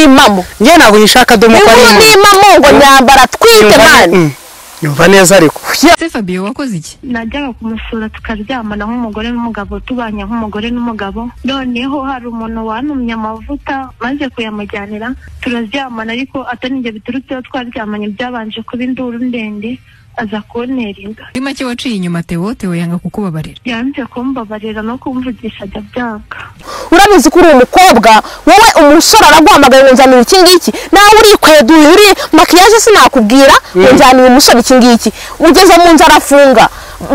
impamo njye ntabwo uyishaka dore ko ari inkuru impamo n'impamo ngo nyambara twite Yumva ne- mwana mm. yumva neza ariko ese Fabio wakoze iki najyaga kumusura tukaryamana nk'umugore n'umugabo tubanye nk'umugore n'umugabo noneho hari umuntu wantumye amavuta maze kuyamujyanira turaryamana ariko atari njye biturutseho twaryamanye byabanje kuba induru ndende aza kuntera inda muri make waciye inyuma Theo Theo yanga kukubabarira yanze kumbabarira no kumvugisha ajya byanga urabizi ko uri umukobwa wowe umusore araguhamagaye ngo nzanira iki ngiki nawe urikweduye uri makiyaje sinakubwira ngo nzanira umusore iki ngiki ugeze mu nzu arafunga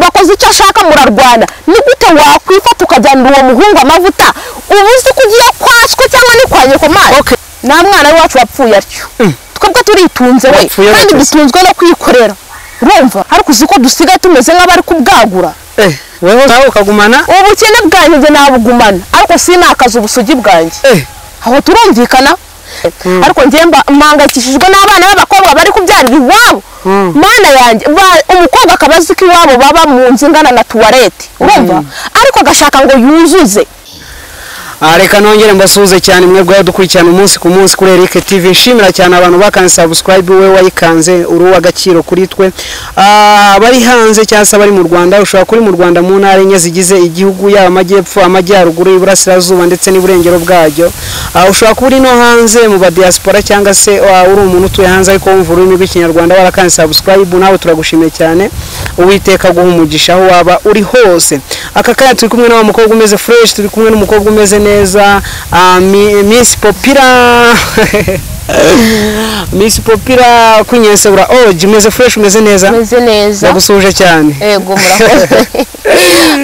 bakoze icyo ashaka murarwana ni gute wakwifata ukajyanira uwo muhungu amavuta uba uzi ko ugiye kwaswa cyangwa ni kwa nyikomana nta mwana w'iwacu wapfuye atyo twebwe turitunze we Wapfuye kandi gute? dushinzwe no kwikorera urumva ariko uzi ko dusigaye tumeze nk'abari kubwagura eh wowe nawe ukagumana ubukene bwanjye njye nabugumana ariko sinakaza ubusugi bwanjye eh aho turumvikana Mm. ariko njye mba- mpangayikishijwe n'abana b'abakobwa bari kubyarira iwabo Mm. mana yanjye ba- umukobwa akaba azi ko iwabo baba mu nzu ingana na tuwarete urumva ariko agashaka ngo yuzuze Ah, reka nongere mbasuhuze cyane mwebwe dukurikirana umunsi ku munsi kuri Eric TV nshimira cyane abantu bakanze subscribe we wayikanze uri uw'agaciro kuri twe Ah, abari hanze cyangwa se abari mu Rwanda ushobora kuri mu Rwanda mu ntara enye zigize igihugu yaba amajyepfo amajyaruguru iburasirazuba ndetse n'iburengero bwacyo Ah, ushobora kuba uri no hanze mu ba diaspora cyangwa se ah, uri umuntu utuye hanze ariko wumva ururimi rw'ikinyarwanda warakanze subscribe nawe turagushimiye cyane uwiteka guha umugisha aho waba uri hose aka kanya turi kumwe n'uwo mukobwa umeze fresh turi kumwe n'umukobwa umeze neza ah, Mi- miss popira miss popira kunyesebura orange umeze fresh umeze neza meze neza ndagusuhuje cyane ego murakoze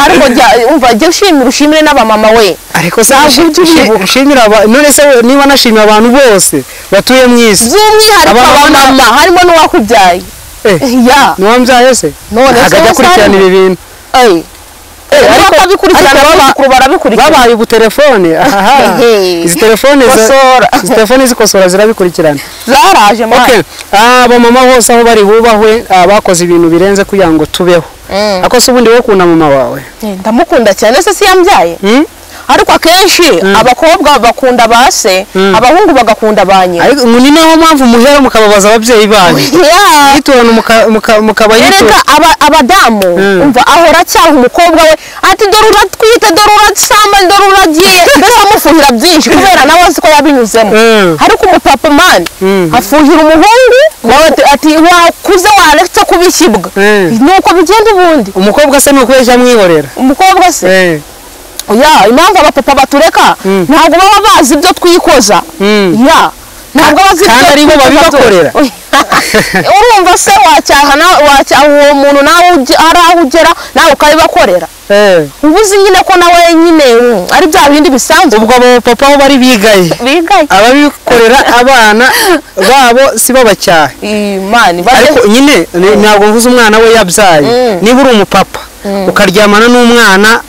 ariko jya- umva jya ushimira ushimire n'abamama we ariko se Ntabwo ushi- ujya ubibuka. ushimira aba- none se we- niba nashimira abantu bose batuye mu isi by'umwihariko Abamama. abamama harimo n'uwakubyaye Eh, ya ntiwambyaye se None se akajya we akurikirana Sandra? ibi bintu Eh, ariko- ariko ababikurikirana ariko baba- abuzukuru barabikurikirana babaye ubutelefone aha Ehe. izi telefone za- Kosora. izi telefone zikosora zirabikurikirana zaraje mwana okay Ah, abamama bose aho bari bubahwe ah, bakoze ibintu birenze kugira ngo tubeho Mm. ako se ubundi wokunda mama wawe Eh, ndamukunda cyane se si yambyaye Hmm? ariko akenshi abakobwa bakunda ba se abahungu bagakunda ba nyina ariko ni naho mpamvu muhera mukababaza ababyeyi banyu Yeah. yiturana muka- muka- mukabayitura erega aba- abadamu Mm. umva ahora acyaha umukobwa we ati dore uratwite dore urasama dore uragiye mbese amufuhira byinshi kubera nawe azi ko yabinyuzemo Mm. ariko umupapa mani Mm. afuhira umuhungu nawe ati- ati wakuze waretse kubishyibwa Mm. ni uko bigenda ubundi umukobwa se ni ukubeshya mwihorera umukobwa se Eh, ya impamvu abapapa batureka Mm. ntabwo baba bazi ibyo twikoza Mm. ya ntabwo bazi Kandi ibyo aribo twikoza babibakorera. tu- urumva se wacyaha na- wacyaha uwo muntu nawe ujye- ari aho ugera nawe ukabibakorera eh. uba uzi nyine ko nawe nyine mm, ari bya bindi bisanzwe ubwo abo papa aho bari bigaye bigaye ababikorera abana babo si babacyaha imana ariko nyine ni- ntabwo mvuze umwana we yabyaye Mm. niba uri umupapa ukaryamana n'umwana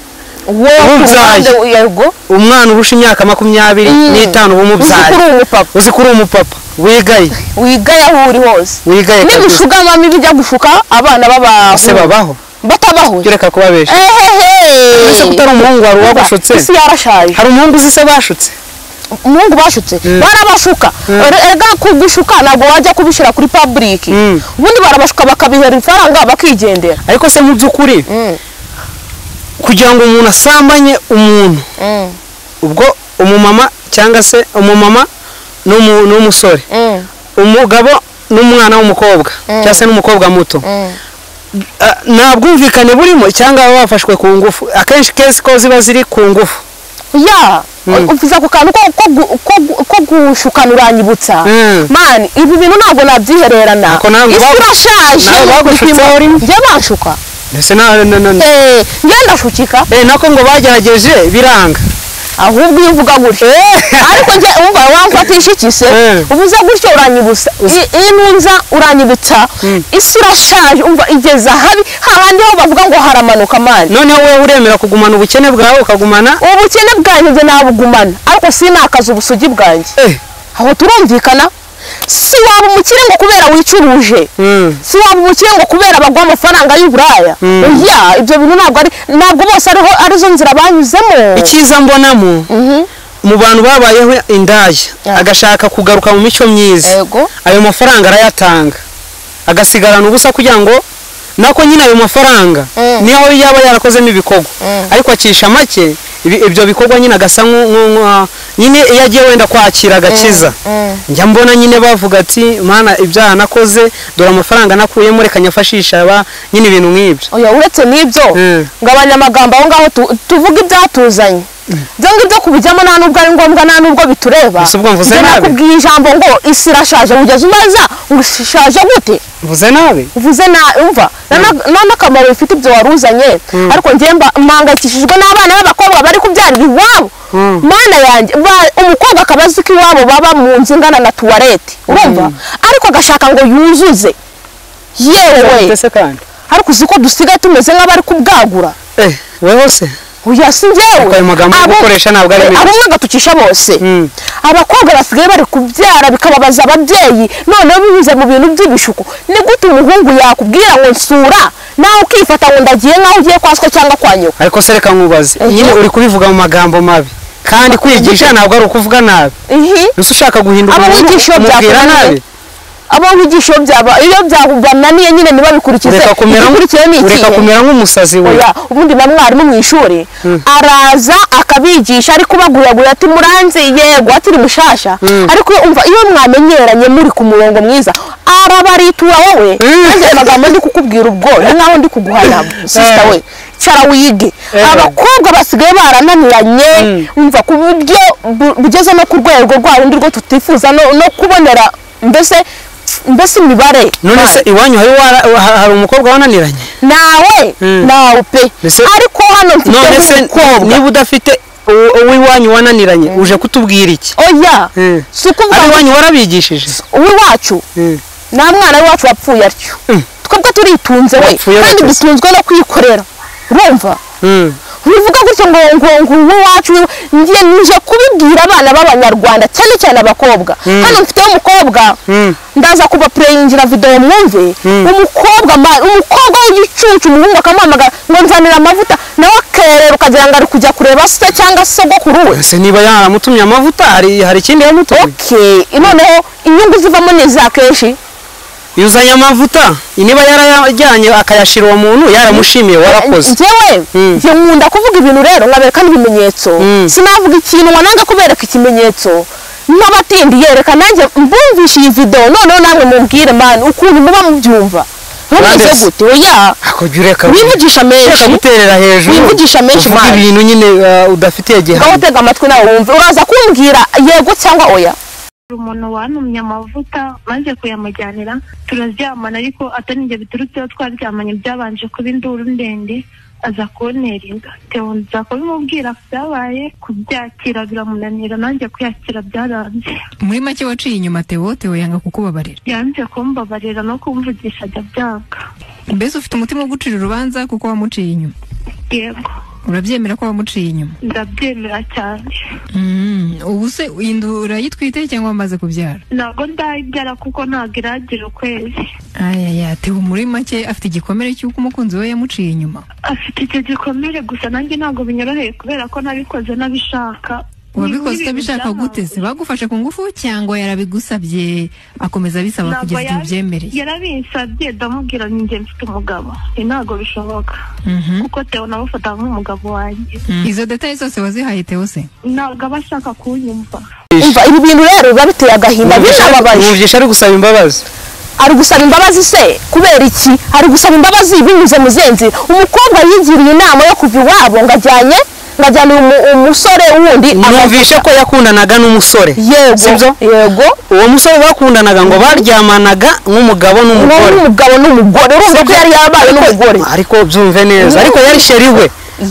wowe ku ubyaye. ruhande yego umwana urusha imyaka makumyabiri Mm. n'itanu uba umubyaye uzi ko uri umupapa uzi ko uri umupapa wigaye wigaye aho uri hose wigaye kabisa nibishugamamo ibijya gushuka abana b'abantu ese babaho batabaho ujye ureka kubabesha ehehe ese kutari umuhungu wawe wagushutse isi yarashaje hari umuhungu uzi se bashutse umuhungu bashutse barabashuka Er- erega kubishuka ntabwo wajya kubishyira kuri public Mm. ubundi barabashuka bakabihera ifaranga bakigendera ariko se mu by'ukuri kugira ngo umuntu asambanye umuntu ubwo umumama cyangwa se umumama n'umu- n'umusore umugabo n'umwana w'umukobwa cyangwa se n'umukobwa muto Ah, nta bwumvikane burimo cyangwa baba bafashwe ku ngufu akenshi kesi ko ziba ziri ku ngufu ya uvuze ako kantu ko- ko gu- ko gu- ko gushukana uranyibutsa Mm. mani ibi bintu ntabwo nabyihererana Ako ntabwo isi bagu- irashaje ntabwo bagushutse aho urimo. njye banshuka mbese na- na- na- na- Eh, njye ndashukika Eh, nako ngo bagerageje biranga ahubwo iyo uvuga gutyo ariko njye umva wamfatisha iki se Eh. uvuze gutyo uranyibutsa I- iyo ntunza uranyibutsa isi irashaje umva igeze ahabi hahandi ho bavuga ngo haramanuka mani noneho wowe uremera kugumana ubukene bwawe ukagumana ubukene bwanjye njye nabugumana ariko sinakaza ubusugi bwanjye eh, aho turumvikana si waba umukire ngo kubera wicuruje mm, si waba umukire ngo kubera baguha amafaranga y'uburaya oya ibyo bintu ntabwo ari ntabwo bose ariho arizo nzira banyuzemo icyiza mbonamo mu bantu babayeho indaya Yeah. agashaka kugaruka mu mico myiza Yego. ayo mafaranga arayatanga agasigarana ubusa kugira ngo nako nyine ayo mafaranga Mm. niyo yaba yarakozemo ibikorwa Mm. ariko acisha make ibi- ibyo bikorwa nyine agasa nku- nku- nku- ah, nyine iyo agiye wenda kwakira agakiza Mm. njya mbona nyine bavuga ati mana ibyaha nakoze dore amafaranga nakuyemo reka nyafashisha aba nyine ibintu nk'ibyo oya uretse n'ibyo Mm. ngo abanyamagambo aho ngaho tu- tuvuge ibyatuzanye ibyo ngibyo kubijyamo nta n'ubwo ari ngombwa nta n'ubwo bitureba Ese ubwo mvuze Njye nabi? nakubwiye ijambo ngo isi irashaje wugeze umaza ngo isi ishaje gute mvuze nabi uvuze na umva nta na- nta n'akamaro bifite ibyo wari uzanye ariko njye mba- mpangayikishijwe n'abana b'abakobwa bari kubyarira iwabo Mm. mana yanjye ba- umukobwa akaba azi ko iwabo baba mu nzu ingana na tuwarete urumva ariko agashaka ngo yuzuze yewe ndetse kandi ariko uzi ko dusigaye tumeze nk'abari kubwagura eh weho se oya si njyewe Ayo magambo uri Abo- gukoresha ntabwo ari meza. abo mwaga tucisha bose Mm. abakobwa basigaye bari kubyara bikababaza ababyeyi noneho binyuze mu bintu by'ibishuko ni gute umuhungu yakubwira ngo nsura nawe ukifata ngo ndagiye nk'aho ugiye kwa so cyangwa kwa nyoko ariko se reka nkubaze Eh. nyine uri kubivuga mu magambo mabi kandi kwigisha ntabwo ari ukuvuga nabi ihi ese ushaka guhindura abo umuntu wigisha iyo umubwira nabi byakunaniye abo wigisha iyo byaba iyo byabananiye nyine ntibabikurikize ureka kumera igikurikiye ni ikihe ureka kumera nk'umusazi we oya ubundi na mwarimu mu ishuri araza akabigisha ariko baguragura ati muranze yego ati ni mushasha ariko umva iyo mwamenyeranye muri ku murongo mwiza arabaritura wowe maze ayo magambo ndi kukubwira ubwo ni nkaho ndi kuguhana sisita we cara wige Eh. abakobwa basigaye barananiranye umva ku buryo bu- bugeze no ku rwego rwa rundi rwo tutifuza no no kubonera mbese mbese imibare none se iwanyu hari wara- ha- hari umukobwa wananiranye nawe Mm. nawe pe Mbese- ariko hano none mfite se umukobwa niba udafite uwo- uw'iwanyu wananiranye uje kutubwira iki oya Mm. si ari ukuvuga ngo iwanyu warabigishije uw'iwacu Mm. nta mwana w'iwacu wapfuye atyo Mm. twebwe turitunze we Wapfuye kandi witeze. dutunzwe no kwikorera urumva Mm. bivuga gutyo ngo ngo ngo uw'iwacu ngiye nje kubibwira abana b'abanyarwanda cyane cyane abakobwa hano mfiteho umukobwa Mm. ndaza kuba pureyingira videwo mwumve umukobwa ma- umukobwa w'igicucu umuhungu akamuhamagara ngo nzanira amavuta nawe akerera ukagira ngo ari kujya kureba se cyangwa sogokuru we ese niba yaramutumye amavuta hari hari ikindi yamutumye okay noneho inyungu zivamo ni iza kenshi yuzanye amavuta niba yarayajyanye akayashira uwo muntu yaramushimiye warakoze njyewe Mm. njye nkunda kuvuga ibintu rero nkabereka n'ibimenyetso Mm. sinavuga ikintu ngo nange kubereka ikimenyetso nk'abatindi yereka nanjye mbumvishe iyi videwo noneho namwe mumbwire mani ukuntu muba mubyumva ntumeze Banditse. gute oya akujya ureka wivugisha ureka menshi guterera hejuru wivugisha menshi uvuga mani ibintu nyine uh, udafitiye ngaho gihamya tega amatwi nawe wumve uraza kumbwira yego cyangwa oya hari umuntu wantumye amavuta maze kuyamujyanira turaryamana ariko atari njye biturutseho twaryamanye byabanje kuba induru ndende aza kuntera inda Tewo nza kubimubwira byabaye kubyakira biramunanira nanjye kuyakira byaranze muri make waciye inyuma Theo Theo yanga kukubabarira yanze kumbabarira no kumvugisha ajya byanga mbese ufite umutima wo gucira urubanza kuko wamuciye inyuma yego urabyemera ko wamuciye inyuma ndabyemera cyane Mm, ubu se iyi nda urayitwite cyangwa wamaze kubyara ntabwo ndayibyara kuko ntabwo iragira ukwezi ayaya Theo muri make afite igikomere cy'uko umukunzi we yamuciye inyuma afite icyo gikomere gusa nanjye ntabwo binyoroheye kubera ko nabikoze nabishaka wabikoze utabishaka gute se bagufashe ku ngufu cyangwa yarabigusabye akomeza abisaba Ntabwo kugeza igihe yari- ubyemereye yarabinsabye ndamubwira ni njye mfite umugabo Ibi ntabwo bishoboka Mhm. kuko tewo namufata nk'umugabo wanjye Mm. izo detaye zose wazihaye Theo se ntabwo aba ashaka kunyumva umva ibi bintu rero biba biteye agahinda binababaje mwumvisha ari gusaba imbabazi ari gusaba imbabazi se kubera iki ari gusaba imbabazi binyuze mu zihe nzira umukobwa yigiriye inama yo kuva iwabo ngo ajyanye ngo ajyane umu- umusore wundi mwumvishe amavuta. ko yakundanaga n'umusore yego sibyo yego uwo musore bakundanaga ngo baryamanaga nk'umugabo uwo n'umugore n'umugabo n'umugore urumva ko yari yabaye n'umugore ariko byumve neza ariko yari sheri we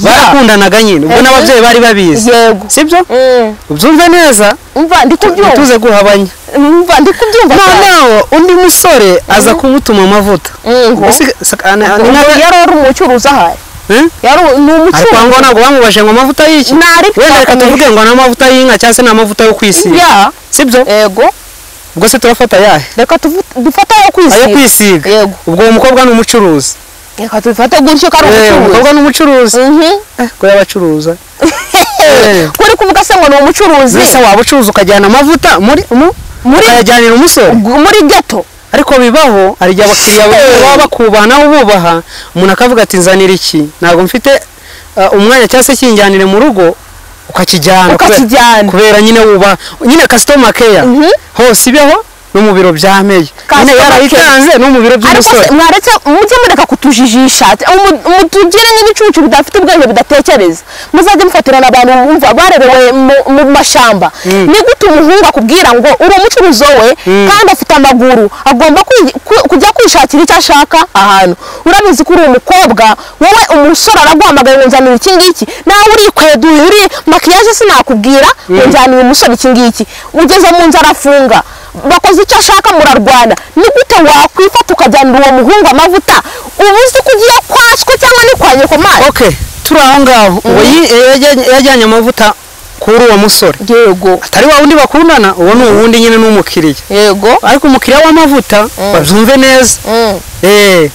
barakundanaga nyine ubwo Eh. n'ababyeyi bari babizi yego sibyo Mm. ubyumve neza umva ndi kubyumva tuze guhabanya umva ndi kubyumva cyane. noneho undi musore aza kumutuma amavuta Ngo. Mbese- sa- ni- Ngo ni nka- yari ari umucuruzi ahari Eh? yari ni ariko aho umucuruzi ngaho ntabwo bamubajije ngo amavuta y'iki Ntari wenda reka twakomeje. tuvuge ngo ni amavuta y'inka cyangwa se ni amavuta yo kwisiga ya sibyo yego ubwo se turafata ayahe reka tuvu- dufate ayo ayo kwisiga kwisiga Yego. ubwo uwo mukobwa ni umucuruzi reka tubifate gutyo ko ari umucuruzi umukobwa ni umucuruzi Mhm. Eh, ko yabacuruza Eh. ko uri kuvuga se ngo ni umucuruzi mbese waba ucuruza ukajyana amavuta muri mu- Muri- ukayajyanira umusore gu- muri geto ariko bibaho hari igihe abakiriya Hey. bawe baba bakubahana ububaha umuntu akavuga ati nzanira iki ntabwo mfite uh, umwanya cyangwa se kinjyanire mu rugo ukakijyana kubera- Ukakijyana. kubera nyine wubaha nyine customer care Mhm. hose ibeho no mu biro bya meya nyine Customer yarayitanze no mu biro ariko se by'umusore mwaretse mujye mureka kutujijisha ati, umu- umu- tugire nk'ibicucu bidafite ubwenge bidatekereza muzajye mufatirana abantu bumva barerewe mu- mu mashamba ni gute umuhungu akubwira ngo uri umucuruzi we kandi afite amaguru agomba kwi- ku- kujya kwishakira icyo ashaka ahantu urabizi ko uri umukobwa wowe umusore araguhamagaye ngo nzanira iki ngiki nawe urikweduye uri makiyaje sinakubwira ngo njyanire umusore iki ngiki ugeze mu nzu arafunga bakoze icyo ashaka murarwana ni gute wakwifata ukajyanira uwo muhungu amavuta uba uzi ko ugiye kwaswa cyangwa ni kwa nyokomari okay turi aho ngaho uwo yi- yajyanye- yajyanye amavuta kuri uwo musore yego atari wa wundi bakundana uwo ni uwundi nyine ni umukiriya yego ariko umukiriya w'amavuta babyumve neza Mm. Eh,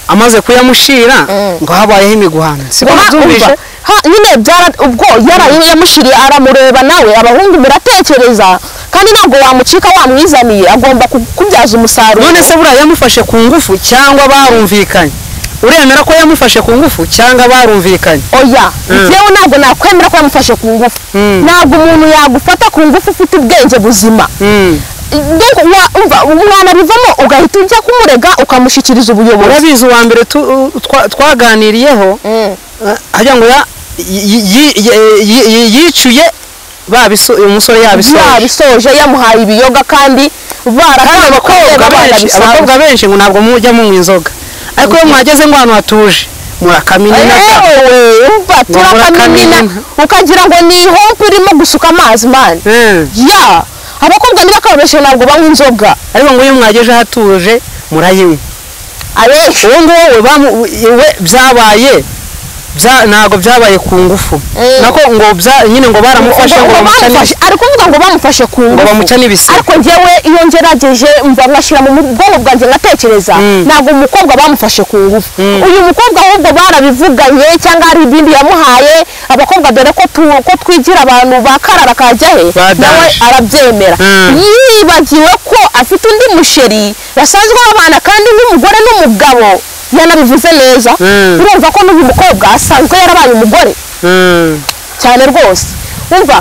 amaze kuyamushira ngo habayeho imiguhano si ko Aha, nabyumvise umva. Ha, nyine byara ubwo yaraye yamushiriye aramureba nawe abahungu muratekereza kandi ntabwo wamucika wamwizaniye agomba ku- kubyaza umusaruro none se buriya yamufashe ku ngufu cyangwa barumvikanye uremera ko yamufashe ku ngufu cyangwa barumvikanye oya njyewe ntabwo nakwemera ko yamufashe ku ngufu Mm. ntabwo umuntu yagufata ku ngufu ufite ubwenge buzima Donc, wa- umva mwanabivamo ugahita ujya kumurega ukamushyikiriza ubuyobozi urabizi uwa mbere tu- u- twa- twaganiriyeho Mm. eh, hagira ngo ya- yi- yi- yi- yi- yi- yicuye babiso- uyu musore yabisoje yabisoje yamuhaye ibiyoga kandi kandi abakobwa benshi abakobwa benshi ngo ntabwo mujya munywa inzoga ariko iyo mwageze ngo ahantu hatuje murakamininaga yewe umva turakaminina ukagira ngo ni ihompo irimo gusuka amazi mani Eh. ya abakobwa ntibakoreshe ntabwo banywa inzoga ariko ngo iyo mwageje hatuje murayinywa abenshi uwo nguwo we bamu- we byabaye bya- ntabgo byabaye ku ngufu Eh. nako ngo bya- nyine ngo baramufashe ngo bamucane ari kuvuga ngo bamufashe ku ngo ngufu bamucane ibisebe ariko njyewe iyo ngerageje mva nkashyira mu bwonko bwanjye ngatekereza Mm. ntabwo umukobwa bamufashe ku ngufu uyu mukobwa ahubwo barabivuganye cyangwa hari ibindi yamuhaye abakobwa dore ko tu- ko twigira abantu bakarara kajya he Badaje. nawe arabyemera Mm. yibagiwe ko afite undi musheri basanzwe babana kandi n'umugore n'umugabo yanabivuze neza Mm. urumva ko n'uyu mukobwa asanzwe yarabaye umugore Mm. cyane rwose umva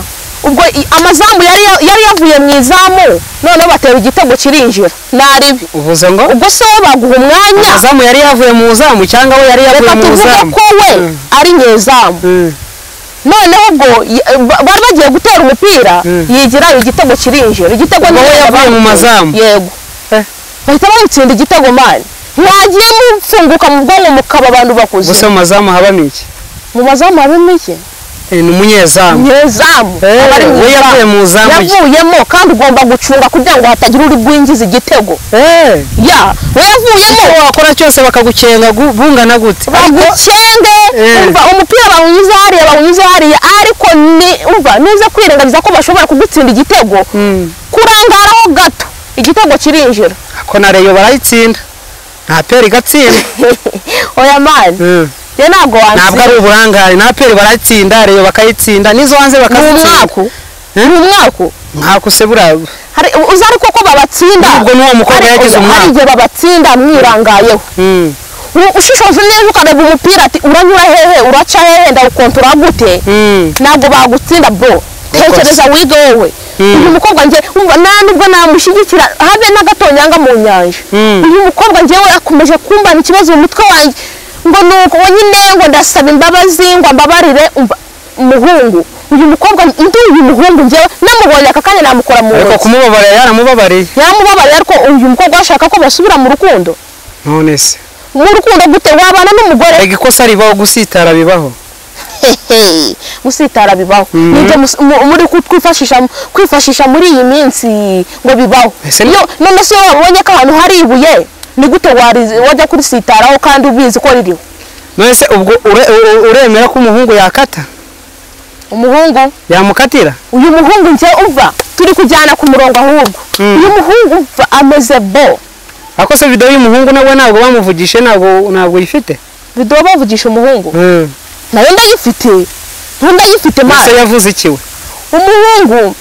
ubwo i- amazamu yari ya- yari yavuye mu izamu noneho batera igitego kirinjira naribi uvuze ngo ubwo se we baguha umwanya umuzamu yari yavuye mu zamu cyangwa we yari yavuye reka mu tuvuge zamu ko we Mm. ari nyezamu Mm. noneho ubwo y- ba- bari bagiye gutera umupira yigira igitego kirinjira igitego Ubwo we niwe yavuye mu yabaye. mazamu. yego Eh. bahita bamutsinda igitego mani mwagiye mufunguka mu bwonko mukaba abantu bakuze gusa mu mazamu habamo iki mu mazamu harimo iki Eh, ni umunyezamu nyezamu Eh, abari mu we izamu. yavuye mu zamu ye. yavuyemo kandi ugomba gucunga kugira ngo hatagira uri bwinjiza igitego Eh, ya we icyo yavuyemo wakora cyose bakagukenga gu- bungana gute bagukenge Eh. umva umupira bawunyuze hariya bawunyuze hariya ariko ni umva niza kwirengagiza ko bashobora kugutsinda igitego Mm. kurangaraho gato igitego kirinjira ko na reyo barayitsinda nta peri igatsinda oya mani Mm. rero ntabwo ntabwo ari watsinda uburangare nta peri barayitsinda reyo bakayitsinda n'izo hanze ni bakazitsinda umwaku ni umwaku ntabwo se buriya Hari- uzi ariko ko babatsinda Nubwo n'uwo mukobwa Hari- yagize umwaku. hari igihe babatsinda mwirangayeho Mm. U- ushishoje neza ukareba umupira ati uranyura hehe uraca hehe ndawukontora gute Mm. ntabwo bagutsinda bro tekereza wige wowe uyu mukobwa njye umva nta nubwo namushyigikira habe n'agatonyanga mu nyanja Mm. uyu mukobwa njyewe akomeje kumbana ikibazo mu mutwe wanjye ngo ni uko nyine ngo ndasaba imbabazi ngo ambabarire umva umuhungu uyu mukobwa ndi uyu muhungu njyewe namubonye aka kanya namukora mu ariko ntoki kumubabarira yaramubabariye none se mu rukundo gute wabana n'umugore rega ikosa ribaho gusitara bibaho hehe gusitara bibaho nibyo mus- mu- muri ku- kwifashisha kwifashisha muri iyi minsi ngo bibaho Ese ni- Iyo- none se iyo wabonye ko ahantu hari ibuye ni gute wari- wajya kurisitaraho kandi ubizi ko ririho none se ubwo ure- u- u- uremera ko umuhungu yakata umuhungu yamukatira uyu muhungu njye umva turi kujyana ku murongo ahubwo uyu muhungu umva ameze bo ariko se video y'umuhungu nawe ntabwo bamuvugishe ntabwo ntabwo yifite biduha bavugisha umuhungu nayo ndayifite nayo ndayifite gusa mara yavuze iki we umuhungu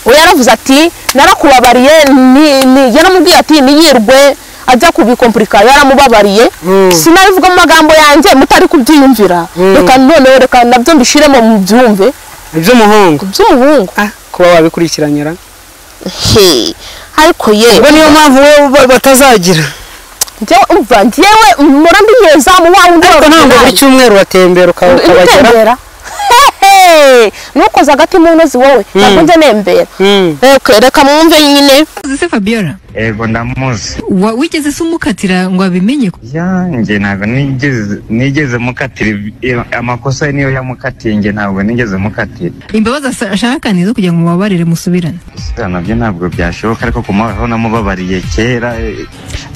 we yaravuze ati narakubabariye ni- ni- yaramubwiye ati niyirwe ajya kubikompurika yaramubabariye Mm. sinabivuga mu magambo yanjye mutari kubyiyumvira Mm. reka noneho reka nabyo mbishiremo mu byumve iby'umuhungu by'umuhungu kuba wabikurikiranyira he ariko ye ubwo niyo mpamvu we batazagira njyewe umva njyewe murambi nyezamu wa wundi ariko ntabwo buri cyumweru uratembera ukaba- ukabagera utembera hehe nukoze agati mu ntozi wowe Mm. ntabwo njye nembera Mm. Eke, reka mwumve nyine uzi se Fabiola ego ndamuzi Wa- wigeze se umukatira ngo abimenye yanjye ntabwo nigeze nigeze mukatira ibi- iyo- amakosa ye niyo yamukatiye njye ntabwo nigeze mukatira imbabazi asa- ashaka ni izo kugira ngo mubabarire musubirane gusa nabyo ntabwo byashoboka ariko kumubaho namubabariye kera eh,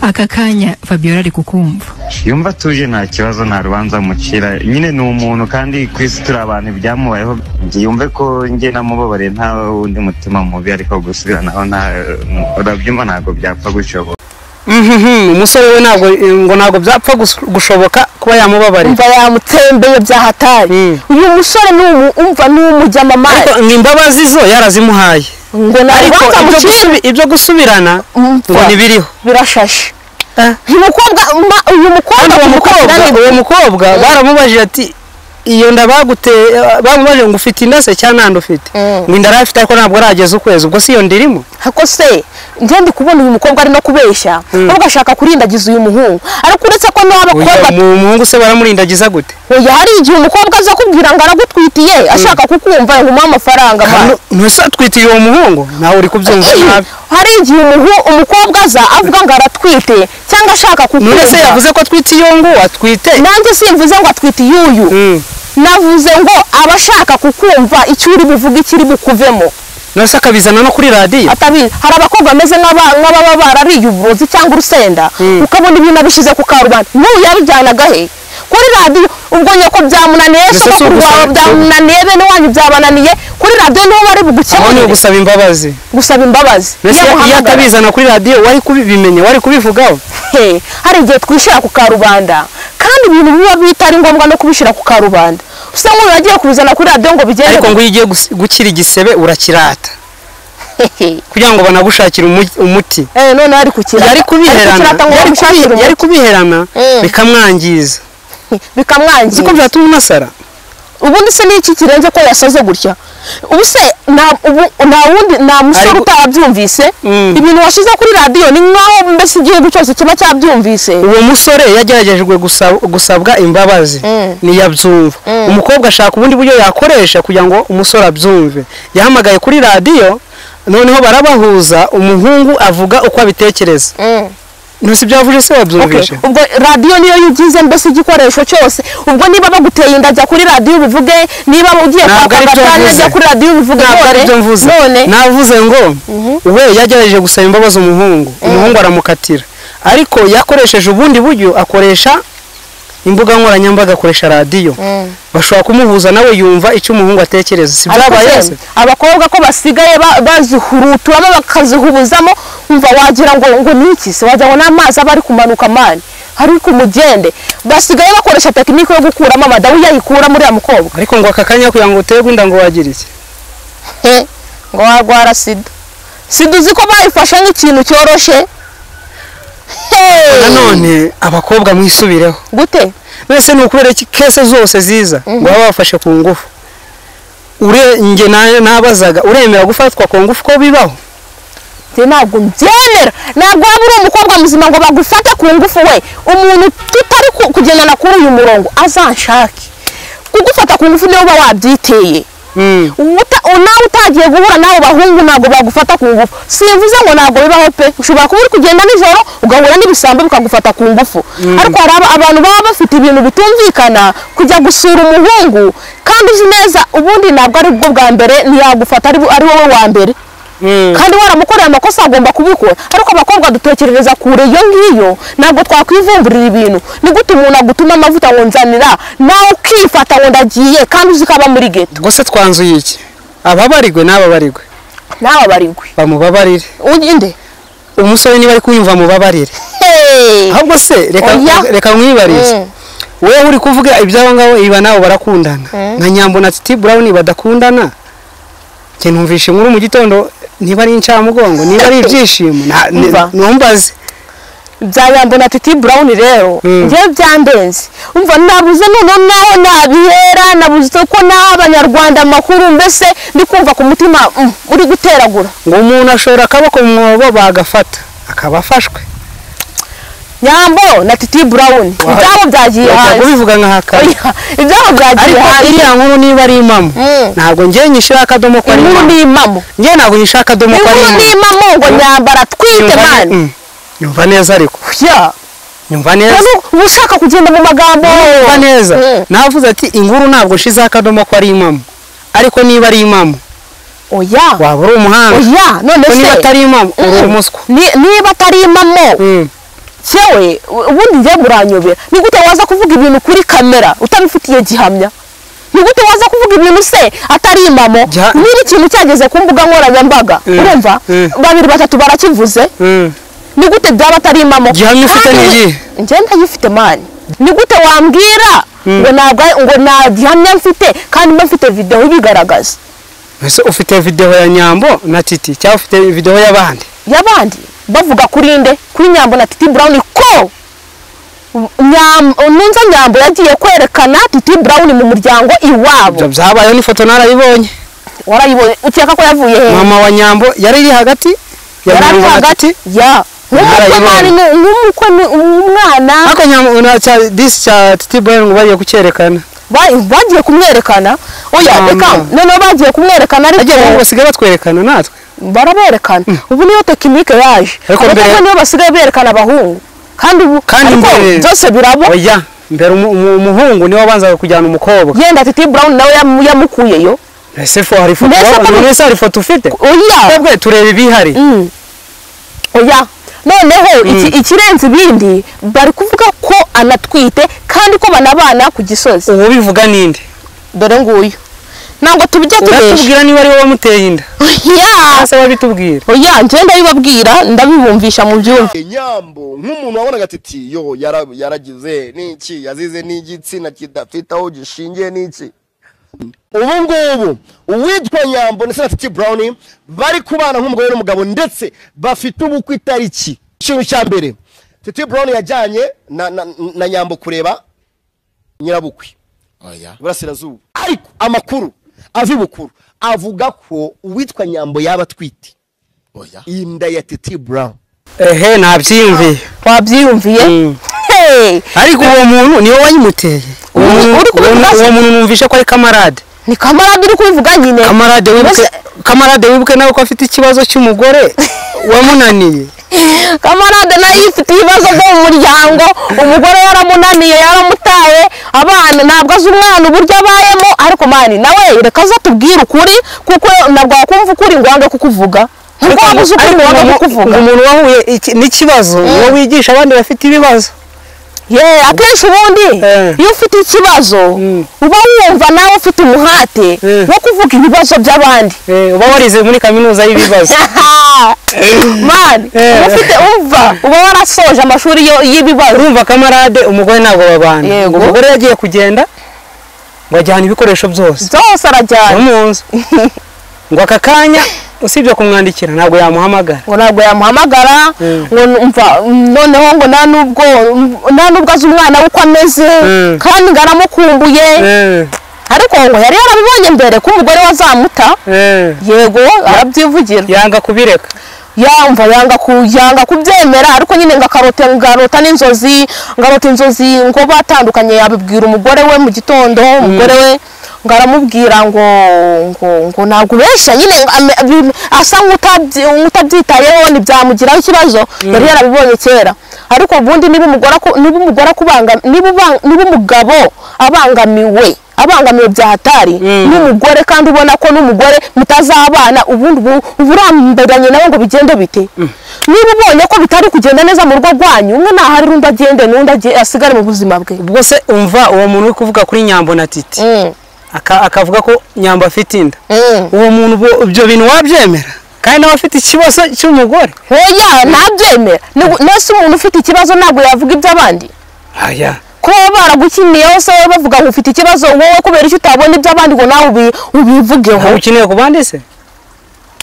aka kanya Fabiola ari kukumva yumva atuje nta kibazo nta rubanza mucira nyine ni umuntu kandi ku isi turi abantu ibyamubayeho njye yumve ko njye namubabariye nta wundi mutima mubi ariko gusubiranaho nta urabyumva ntabwo byapfa gushoboka Mhm, umusore we ntabwo ngo ntabwo byapfa gus- gushoboka kuba yamubabarira umva yamutsembeye byahatari Mm. uyu musore ni umu- umva ni umujyamamari ariko ngo imbabazi zo yarazimuhaye ngo ariko nabanza ibyo mucire gusubi- ibyo gusubirana ngo ntibiriho birashashe Eh. uyu mukobwa ma- uyu mukobwa kandi uwo mukobwa kumukatira ni- uwo mukobwa baramubajije ati iyo nda bagute bamubajije ngo ufite inda se cyangwa nta nda ufite Mm. ngo inda arafite ariko ntabwo arageza ukwezi ubwo si iyo nda irimo ariko se njye ndi kubona uyu mukobwa ari no kubeshya ahubwo ashaka kurindagiza uyu muhungu ariko uretse ko n'uwo Oya, bakobwa mu umuhungu se baramurindagiza gute oya hari igihe umukobwa aza kubwira ngo aragutwitiye ashaka kukumva ngo umuhe amafaranga mara. ntuse atwitiye uwo muhungu nawe uri kubyumva Ey, nabi hari igihe umuhu- umukobwa aza avuga ngo aratwite cyangwa ashaka none se kukumva yavuze ko atwitiye uwo nguwo atwite nanjye simvuze ngo atwite iyuyu Mm. navuze ngo aba ashaka kukumva icyo uri buvuge ikiri bukuvemo none se akabizana no kuri radiyo atabizi hari abakobwa bameze nk'aba- nk'ababa barariye uburozi cyangwa urusenda Mm. ukabona ibintu abishyize ku karubanda n'ubu yabijyanaga he kuri radiyo ubwo nyoko byamunaniye Mbese si sogokuru ugusaba- wawe byamunaniye bene wanyu byabananiye kuri radiyo niho bari aho ni bugukemurire ugusaba imbabazi gusaba imbabazi mbese Iyo iyo amuhamagara. atabizana kuri radiyo wari kubimenya wari kubivugaho he hari igihe twishyira ku karubanda kandi ibintu biba bitari ngombwa no kubishyira ku karubanda usa nk'uyu yagiye kubizana kuri radiyo ngo bigende ariko ngo iyo ugiye gus- gukira igisebe urakirata hehe kugira ngo banagushakire umu- umuti Eh, noneho ari kukirata yari kubiherana Ari kukirata ngo yari kubi- bamushakire umuti. yari kubiherana Mm. bikamwangiza bikamwangiza uzi ko byatuma unasara ubundi se ni iki kirenze ko yasaze gutya ubu se nta ubu- nta wundi nta musore Ariko- utabyumvise Mm. ibintu washyize kuri radiyo ni nk'aho mbese igihugu cyose kiba cyabyumvise uwo musore yageragejwe gusa- gusabwa imbabazi Mm. ntiyabyumva umukobwa ashaka ubundi buryo yakoresha kugira ngo umusore abyumve yahamagaye kuri radiyo noneho barabahuza umuhungu avuga uko abitekereza Mm. ntusi ibyo yavuze se Okay, wabyumvishe ubwo radiyo niyo yugize mbese igikoresho cyose ubwo niba baguteye inda jya kuri radiyo ubivuge niba ugiye Ntabwo kwaka ari byo agatanya mvuze. jya kuri radiyo ubivuge ntabwo none ari byo mvuze none navuze ngo we yagerageje gusaba imbabazi umuhungu umuhungu aramukatira ariko yakoresheje ubundi buryo akoresha imbuga nkoranyambaga akoresha radiyo bashobora kumuhuza nawe yumva icyo umuhungu atekereza si byabaye Ariko se se, abakobwa ko basigaye ba- bazihuruturamo bakazihubuzamo umva wagira ngo ngo ni iki se wagira ngo n'amazi aba ari kumanuka mani ari ku mugende basigaye bakoresha tekinike yo gukuramo amadawu yayikura muri ya mukobwa ariko ngo aka kanya kugira ngo uterwe inda ngo wagira iki he ngo warwara sida sida uzi ko bayifashe nk'ikintu cyoroshye Hey! nanone abakobwa mwisubireho gute mwese ni ukubera iki kese zose ziza ngo baba bafashe ku ngufu urenjye nabazaga uremera gufatwa ku ngufu ko bibaho njye ntabwo mbyemera ntabwo waba uri umukobwa muzima ngo bagufate ku ngufu we umuntu tutari ku- kugendana kuri uyu murongo azanshake kugufata ku ngufu niwe uba wabyiteye Mm. Uta- u- nawe utagiye guhura n'abo bahungu ntabwo bagufata ku ngufu simvuze ngo ntabwo bibaho pe ushobora kuba uri kugenda nijoro ugahura n'ibisambo bikagufata ku ngufu ariko hari aba- abantu baba bafite ibintu bitumvikana kujya gusura umuhungu kandi uzi neza ubundi ntabwo ari bwo bwa mbere ntiyagufata ari bu- ari wowe wa mbere Mm. kandi waramukoreye amakosa agomba kubikora ariko abakobwa dutekerereza kure iyo ngiyo ntabwo twakwivumburira ibintu ni gute umuntu agutuma amavuta ngo nzanira nawe ukifata ngo ndagiye kandi uzi ko aba muri geto ubwo se twanzuye iki ababarigwe n'ababarigwe nawe abarigwe bamubabarire ugende umusore niba ari kuwumva mubabarire Hey! ahubwo se reka Oya. reka mwibarize Mm. wowe uri kuvuga iby'abo ngabo iba nabo barakundana nka nyambo na titi burawuni badakundana njye numvishe inkuru mu gitondo niba ari incamugongo niba ari ibyishimo na- ni- Umva. numbaze bya yambo na titi burawuni rero Mm. ngewe byandenze umva nabuze noneho naho nabihera nabuze ko naho abanyarwanda amakuru mbese ndi kumva ku mutima mm, uri guteragura ngo umuntu ashobora akaboko mu mwobo bagafata akaba afashwe nyambo na titi burawuni Wa- ibyabo byagiye Ntabwo hanze ubivuga nka hakari Oya, ibyabo byagiye ariko hanze iriya nkuru niba ari impamo Mm. ntabwo njye nyishyira akadomo ko ari inkuru impamo ni impamo njye ntabwo nyishyira akadomo ko ari inkuru ni impamo impamo ngo nyambara twite Nyumva- mani Mm. nyumva neza ariko ya nyumva neza none uba ushaka kugenda mu magambo kumva neza Mm. navuze ati inkuru ntabwo nshizeho akadomo ko ari impamo ariko niba ari impamo oya waba uri umuhanga oya none ko se niba atari impamo uri Mm. umuswa Ni- niba atari impamo Mm. cyewe ubundi njye muranyobera ni gute waza kuvuga ibintu kuri kamera utabifitiye gihamya ni gute waza kuvuga ibintu se atari impamo Giha- niba ikintu cyageze ku mbuga nkoranyambaga Mm, urumva mm. babiri batatu barakivuze Mm. ni gute byaba atari impamo Gihamya ufite Kandi- ni iyihe? njye ndayifite mani ni gute wambwira ngo ntabwo ari- ngo nta gihamya mfite kandi mba mfite videwo ibigaragaza Ese ufite videwo ya nyambo na titi cyangwa ufite videwo y'abandi y'abandi bavuga kuri nde kuri nyambo na titi burawuni ko Nyam- nunza nyambo yagiye kwerekana titi burawuni mu muryango ibyo iwabo byabayeho n'ifoto narayibonye warayibonye ukeka ko yavuye he mama wa nyambo yari iri hagati ya yari ari nyambo na hagati Titi. ya nk'umukwe mani Narayibonye. ni- nk'umukwe ni umwana ariko nyambo na cya disi cya titi burayini ngo bagiye kucyerekana ba- bagiye kumwerekana oya Mama. reka noneho bagiye kumwerekana agiye ngo ariko basigaye batwerekana natwe baraberekana ubu niyo tekinike yaje Ariko ariko mbere- niyo basigaye berekana abahungu kandi ubu Kandi ariko mbere- byose birabo oya mbere umu- umu- umuhungu niwe wabanzaga kujyana umukobwa yenda titi burawuni nawe yamu- yamukuyeyo ese fo hari ifoto Mbese ko- wabonye? ese hari ifoto ufite oya twebwe tureba ibihari Mm. oya noneho iki- ikirenze ibindi bari kuvuga ko anatwite kandi ko banabana ku gisozi ubu bivuga ninde dore nguyu ntabwo tubijya tubesha uratubwira niba ari wowe wamuteye inda oya ese wabitubwira oya njye ndabibabwira ndabibumvisha mu byumva Eh, nyambo nk'umuntu wabonaga ati "Ti, yo yara- yaragize n'iki yazize n'igitsina kidafite aho gishingiye n'iki ubu ngubu uwitwa nyambo ndetse na titi burawuni bari kubana nk'umugore n'umugabo ndetse bafite ubukwe itariki ikintu cya mbere titi burawuni yajyanye na, na, na nyambo kureba nyirabukwe iburasirazuba ariko amakuru ava ibukuru avuga ko uwitwa nyambo yaba atwite inda ya titi burawuni ehe nabyiyumviye wabyiyumviye Mm. Hey, ariko uwo muntu niwe wayimuteye uwo Uri- muntu- uri uwo kubivuga muntu- se? uwo muntu numvishe ko ari kamarade ni kamarade uri kubivuga nyine kamarade wibuke Mbese- kamarade wibuke nawe ko afite ikibazo cy'umugore wamunaniye kamarade nayo ifite ibibazo byo mu muryango umugore yaramunaniye yaramutaye abana ntabwo azi umwana uburyo abayemo ariko mani nawe reka aze atubwire ukuri kuko ntabwo wakumva ukuri ngo wange kukuvuga ntabwo waba uzi ukuri ngo wange kukuvuga umuntu wahuye iki- n'ikibazo uwo wigisha abandi bafite ibibazo ye akenshi ubundi Eh. iyo ufite ikibazo uba wumva nawe ufite umuhate Eh. wo kuvuga ibibazo by'abandi Eh, uba warize muri kaminuza y'ibibazo mani Eh. uba ufite umva uba warasoje amashuri yo- y'ibibazo urumva kamarade umugore ntabwo babana Yego. umugore yagiye kugenda ngo ajyana ibikoresho byose byose arajyana no mu nzu ngo aka kanya usibye kumwandikira ntabwo yamuhamagara ngo ntabwo yamuhamagara Mm. ngo mva noneho ngo nta nubwo nta nubwo azi umwana we uko ameze Mm. kandi ngo aramukumbuye ariko ngo yari yarabibonye mbere ko umugore we azamuta yego arabyivugira yanga kubireka yamva yanga ku yanga kubyemera ariko nyine ngo akarota ngarota n'inzozi ngarota inzozi ngo batandukanye yabibwira umugore we mu gitondo umugore we ngo aramubwira ngo ngo ngo ntabwo ubeshya nyine ngo ame- bi- asa nk'utabyi- nk'utabyitayeho ntibyamugiraho ikibazo yari yarabibonye kera ariko ubundi niba umugore aku- niba umugore akubanga niba uba- niba umugabo abangamiwe abangamiwe bya hatari n'umugore kandi ubona ko n'umugore mutazabana ubundi ubu uba urambiranye nawe ngo bigende bite niba ubonye ko bitari kugenda neza mu rugo rwanyu umwe ntahari undi agende n'undi agiye- asigare mu buzima bwe ubwo se umva uwo muntu uri kuvuga kuri nyambo na titi Mm, aka- akavuga ko nyambo afite inda mm. uwo muntu ubwo- ibyo bintu wabyemera kandi nawe afite ikibazo cy'umugore hoya ntabyemera Ni- mbese umuntu ufite ikibazo ntabwo yavuga iby'abandi aya kuba baba baragukiniyeho se wowe bavuga ngo ufite ikibazo wowe kubera icyo utabona iby'abandi ngo nawe ubi- ubivugeho ntabwo ukeneye ku bandi se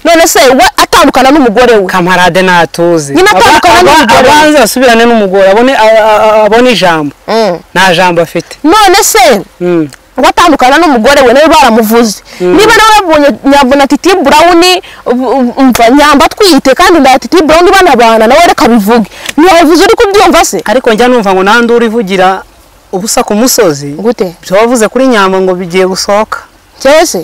none se we atandukana n'umugore we kamarade ntatuzi Nyine Aba- atandukana aba- n'umugore. abanze asubirane n'umugore abone a- a- a- abone ijambo Mm. nta jambo afite none se Mm. ngo atandukana n'umugore we nawe baramuvuze niba nawe babonye nyabona titi burawuni ubu- ubu- umva nyamba atwite kandi nda titi burawuni banabana nawe reka bivuge ntiwabivuze uri kubyumva se ariko njya numva ngo nta nduru ivugira ubusa ku musozi gute ibyo wavuze kuri nyambo ngo bigiye gusohoka cyangwa se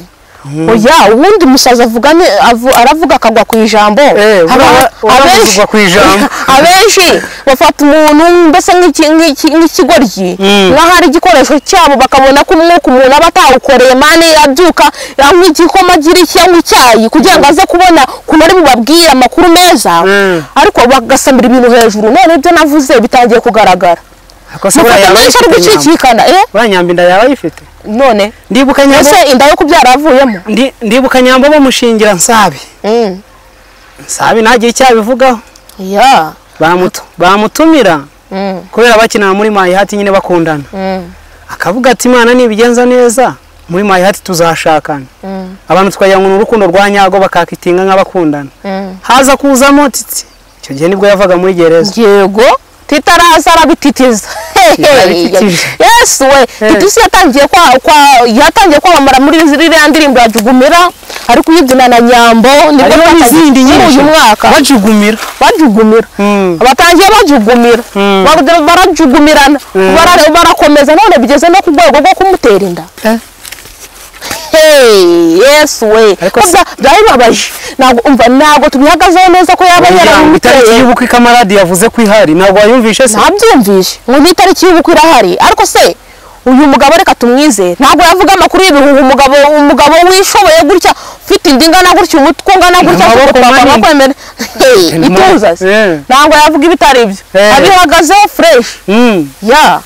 oya ubundi umusazi avuga ni- avu- aravuga akagwa ku ijambo Eh, Haba- ura- uravuga abenshi- ku ijambo. abenshi bafata umuntu mbese nk'iki- nk'iki- nk'ikigoryi Mm. nk'aho ari igikoresho cyabo bakabona ko umwuka umuntu aba atawukoreye mane yabyuka yanywa igikoma agira cyangwa icyayi kugira ngo aze kubona ukuntu ari bubabwire amakuru meza Mm. ariko bagasamira ibintu hejuru none ibyo navuze bitangiye kugaragara Ako se buriya mufata yaba menshi ari ayifite nyambo? gucikikana eh buriya nyambo inda yaba ayifite none ndibuka nyambo ese inda yo kubyara yavuyemo ndi- ndibuka nyambo bamushingira nsabi Mm. nsabi ntagire icyabivugaho ya bamutu- bamutumira Mm, kubera bakinaga muri mayihati nyine bakundana mm, akavuga ati imana nibigenza neza muri mayihati tuzashakana mm, abantu twayanywa urukundo rwa nyago bakakitinga nk'abakundana mm. haza kuzamo titi icyo gihe nibwo yavaga muri gereza yego titaraza arabititiza Arabititije. yesu we titisi yatangiye kwa kwa yatangiye kwamamara muri ziriya ndirimbo ya jugumira ari kuyibyina na nyambo nibwo hariho twatangiye- n'izindi muri nyinshi uyu mwaka bajugumira bajugumira Mm. batangiye bajugumira Mm. Bara- barajugumirana Bara- barakomeza none bigeze no ku rwego rwo kumutera inda Hey, yesu we Ariko Ko se- bya- byarabibabaje ntabwo umva ntabwo tubihagazeho neza ko yaba Umuryango, itariki yaramuteye y'ubukwe ikamarade yavuze ko ihari ntabwo wayumvishe se ntabyumvishe ngo n'itariki y'ubukwe irahari ariko se uyu mugabo reka tumwizere ntabwo yavuga amakuru y'ibihuha umugabo umugabo wishoboye gutya ufite inda ingana gutya umutwe ungana gutya Amaboko afite papa manini. akwemera Hey, Ni mo- ituza se Eh. ntabwo yavuga ibitari ibyo Eh. abihagazeho fresh Mm. ya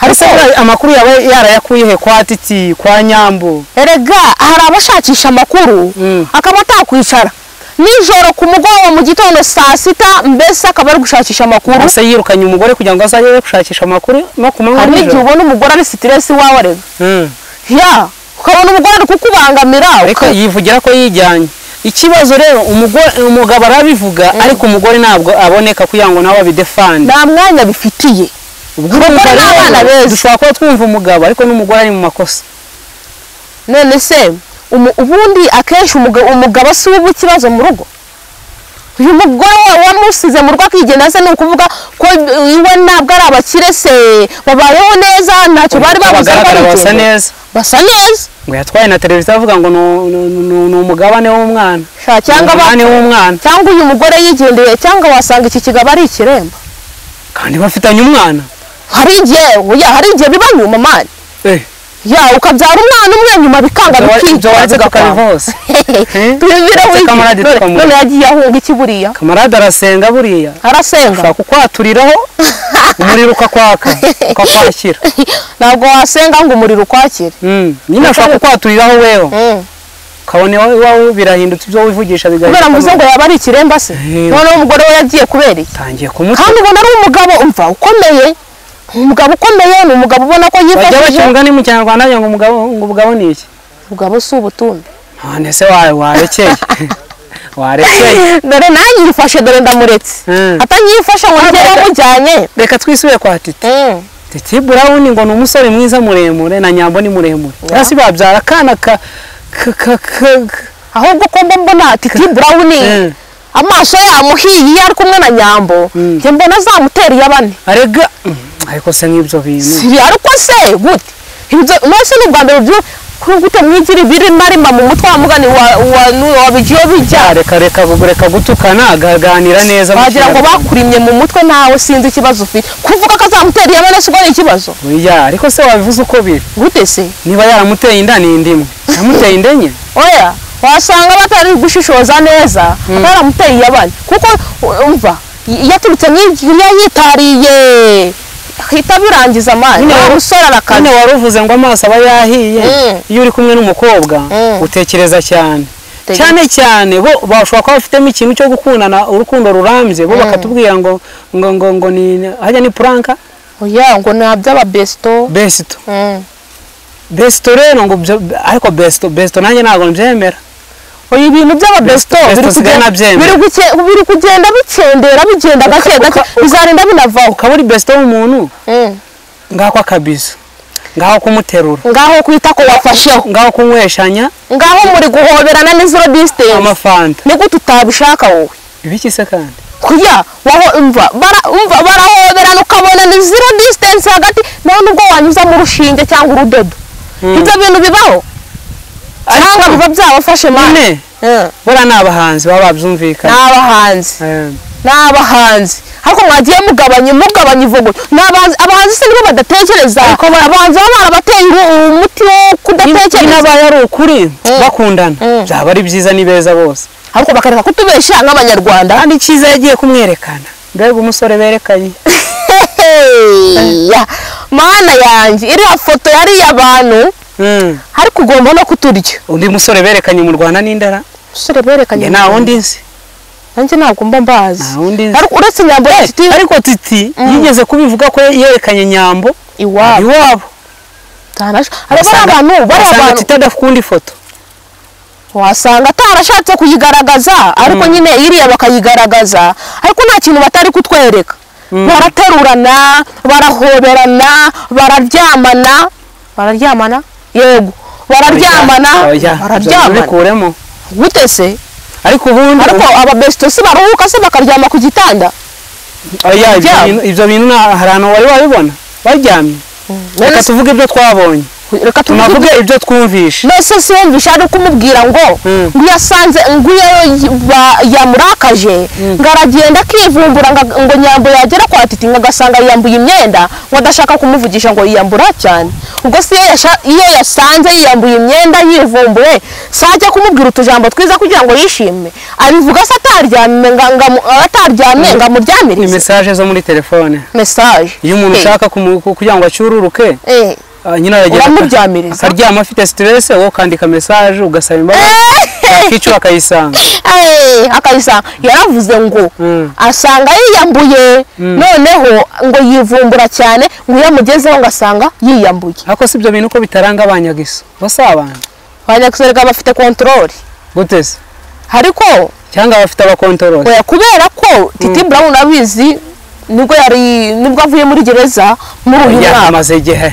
Ese ariko buriya amakuru yaba yarayakuye he kwa titi kwa nyambo erega hari abashakisha amakuru Mm. akaba atakwicara nijoro ku mugoroba mu gitondo saa sita mbese akaba ari gushakisha amakuru ese yirukanye umugore kugira ngo azajye we gushakisha amakuru no ku manywa hari n'igihe nijoro ubona umugore ari siteresi iwawe arega Mm. ya ukabona umugore ari kukubangamira ariko yivugira ko yijyanye ikibazo rero umugore umugabo arabivuga ariko umugore ntabwo aboneka kugira ngo nawe abidefande nta mwanya bifitiye Urumva ni rero, abana beza. dushobora kuba twumva umugabo ariko n'umugore ari mu makosa none se umu- ubundi akenshi umuga- umugabo si we uba ikibazo mu rugo uyu mugore wawe wamusize mu rugo akigena se ni ukuvuga ko iwe ntabwo ari abakire se babayeho neza ntacyo bari babuze ngo abagaragara basa aricyo. neza basa neza ngo yatwaye na televiziyo avuga ngo ni- ni- ni- ni umugabane w'umwana Sha, cyangwa ba- umugabane w'umwana cyangwa uyu mugore yigendeye cyangwa wasanga iki kigabo ari ikiremba kandi bafitanye umwana hari igihe oya, hari igihe biba nyuma mani Eh, ya ukabyara umwana umwe nyuma bikanga ibyo wa- ibyo bikica waretse bigakwanga. tukabivose Eh? tubibira Ndetse kamarade wiki tukamuha. none yagiye ahunga iki buriya kamarade arasenga buriya arasenga ushobora kukwaturiraho umuriro ukakwaka ukakwakira ntabwo wasenga ngo umuriro ukwakire Mm, nyine ashobora kukwaturiraho weho ukabona iwawe iwawe birahindutse ibyo wivugisha kubera ngo uze ngo bigahinduka yaba ari ikiremba se Eh. noneho umugore we yagiye kubera iki tangiye kumuta kandi ubona ari umugabo umva ukomeye umugabo ukomeye ni umugabo ubona ko bajya baca yifashishije umugani mu kinyarwanda bagira ngo umugabo ngo umugabo ni iki umugabo si ubutumbi none se wa- warekeye warekeye dore nanyifashe dore ndamuretse Mm. atanyifasha ngo njye yamujyanye reka twisubire kwa titi titi burawuni ngo ni umusore mwiza muremure na nyambo ni muremure cyangwa se babyara akana ka ka- ka- ka- ka- ahubwo ko mba mbona titi burawuni Mm. amaso yamuhiye iyo ari kumwe na nyambo njye mbona azamutereye abane arega Mm, ariko se nk'ibyo bintu Siri, ariko se gute ibyo nose ni ubwa mbere byo kuri gute mwigira ibiri marima mu mutwe wa mugani wa wa nu- wa bigiyo bijya reka reka reka gutukana agaganira neza mu wagira ngo kinyarwanda. bakurimye mu mutwe nawe sinzi ikibazo ufite kuvuga ko azamutera iyo none ubwo ni ikibazo Oya, ariko se wabivuze uko biri gute se niba yaramuteye inda ni indimwe yamuteye inda enye oya wasanga batari gushishoza neza baramuteye iyabane kuko u- umva y- yaturutse nk'iriya yitariye ahita birangiza amani Nyine wa wari- musore kandi arakaze wari uvuze ngo amaso aba yahiye Mm. iyo uri kumwe n'umukobwa Mm. utekereza cyane bategeka cyane cyane bo bashobora kuba bafitemo ikintu cyo gukundana urukundo rurambye bo bakatubwira ngo ngo ngo ngo ni hajya ni puranka oya ngo ni byaba besito besito Mm. besito rero ngo byo ariko besito besito nanjye ntabwo mbyemera oya ibintu byaba besito Besito biri sigaye kugenda- biri nabyemera. guke- biri kugenda bikendera bigenda gake gake bizarinda binavaho ukaba uri besito w'umuntu Mm. ngaho akabizo ngaho kumuterura ngaho kwita ko wafasheho ngaho kunyweshanya ngaho muri guhoberana n'iziro disitanse amafanta niko tutabishaka wowe ibiki se kandi kuya waho umva bara- umva barahoberana ukabona ni zero distance hagati nawe nubwo wanyuza mu rushinge cyangwa urudodo ibyo bintu bibaho cyangwa biba byabafashe mane nyine buriya ni abahanzi baba ni babyumvikana abahanzi Eh, ni abahanzi ariko mwagiye mugabanya mugabanya ivuguta ni abahanzi abahanzi se nibo badatekereza abahanzi baba barabateye ubu- ubu umuti wo nyine kudatekereza abaye ari ukuri bakundana Mm. byaba ari byiza ni beza bose ariko bakareka kutubeshya nk'abanyarwanda kandi icyiza yagiye kumwerekana mbega umusore berekanye Heya, mana yanjye iriya foto yariya bantu Mm. ariko ugomba no kuturya undi musore berekanye mu rwanda n'indara umusore berekanye njye nta wundi nzi nanjye ntabwo mba mbazi nta wundi nzi ariko uretse inyambo inshuti ariko titi yigeze kubivuga ko yerekanye nyambo iwabo iwabo atanasha ariko ari abantu bari wasanga abantu titi adakunda ifoto wasanga atarashatse kuyigaragaza ariko nyine iriya bakayigaragaza ariko nta kintu batari kutwereka baraterurana barahoberana bararyamana bararyamana yego bararyamana Oya, bararyamana bikuremo gute se ariko ubundi ariko aba besito se baruhuka se bakaryama ku gitanda oya ibyo byabo. bintu- ibyo bintu nta- hari ahantu wari wabibona baryamye reka tuvuge ibyo twabonye reka tuvuge tunavuge ibyo twumvishe nose si wumvisha ari kumubwira ngo Mm. ngo iyo asanze ngo iyo ba- yamurakaje ngo aragenda akivumbura ngo- ngo nyambo yagera kwa titi ngo agasanga yiyambuye imyenda ngo adashaka kumuvugisha ngo yiyambura cyane ubwo se iyo yasha- iyo yasanze yiyambuye imyenda yivumbuye se ajya kumubwira utujambo twiza kugira ngo yishime abivuga se ataryamye ngo- ngo amu- ataryamye ngo ni amuryamirize mesaje zo muri telefone mesaje iyo umuntu ushaka kumu- ku- kugira ngo acururuke ah, nyine aragenda Uramuryamiriza. akaryama afite siterese wowe ukandika mesaje ugasaba imbabazi yakicura akayisanga Eh, akayisanga yaravuze ngo Mm. asanga yiyambuye noneho ngo yivumbura cyane ngo iyo amugezeho ngo asanga yiyambuye ariko si ibyo bintu uko bitaranga abanyagiso basabana abanyakisorega bafite kontorori gute se ariko cyangwa bafite abakontorore oya kubera ko titi brown abizi nibwo yari nibwo avuye muri gereza muri uyu mwaka yamaze igihe